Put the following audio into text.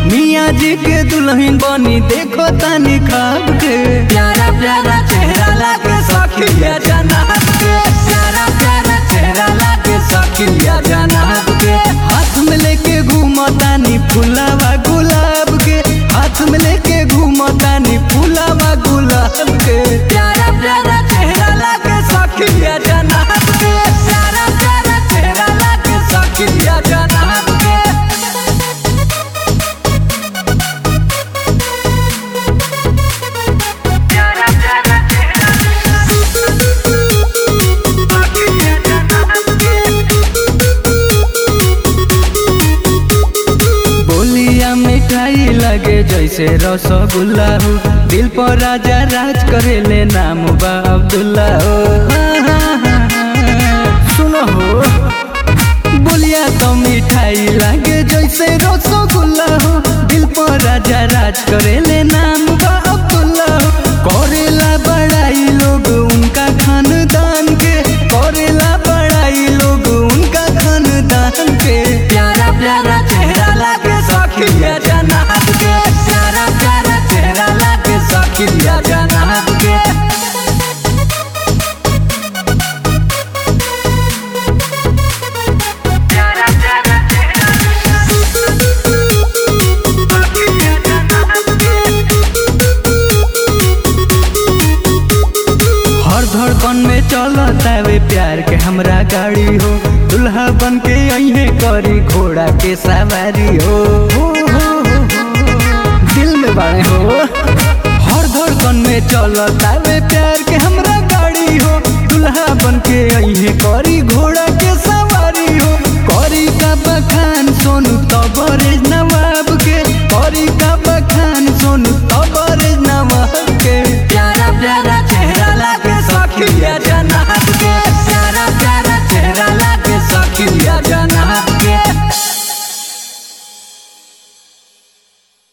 मियाँ जी के दुल्हन बनी देखो तानी खाब के प्यारा प्यारा चेहरा लागे सखिया जनाब के प्यारा प्यारा चेहरा लागे सखिया जनाब के हाथ में लेके घूमतानी फुलावा गुलाब के हाथ में लेके घूमतानी फुलावा गुलाब के प्यारा प्यारा चेहरा लागे सखिया जनाब के प्यारा प्यारा चेहरा लागे सखिया जनाब के बोलिया मिठाई लगे जैसे रसगुल्ला हो दिल पर राजा राज करेले नाम बा अब्दुल्ला हो सुनो हो बोलिया तो मिठाई लगे जैसे रसगुल्ला हो दिल पर राजा राज करेले नाम बा अब्दुल्ला हो करेला बड़ाई लोग उनका खानदान के करेला बड़ाई लोग उनका खानदान के प्यारा प्यारा चेहरा लागे सखिया जनाब के प्यारा प्यारा चेहरा लागे सखिया जनाब के हर धड़कन में चलता वे प्यार के हमरा गाड़ी हो दुल्हा बन के अहे करी घोड़ा के सवारी हो हो, हो, हो, हो। दिल में बाड़े हो हर धड़कन में चलता वे प्यार के हमरा गाड़ी हो दुल्हा बन के अहे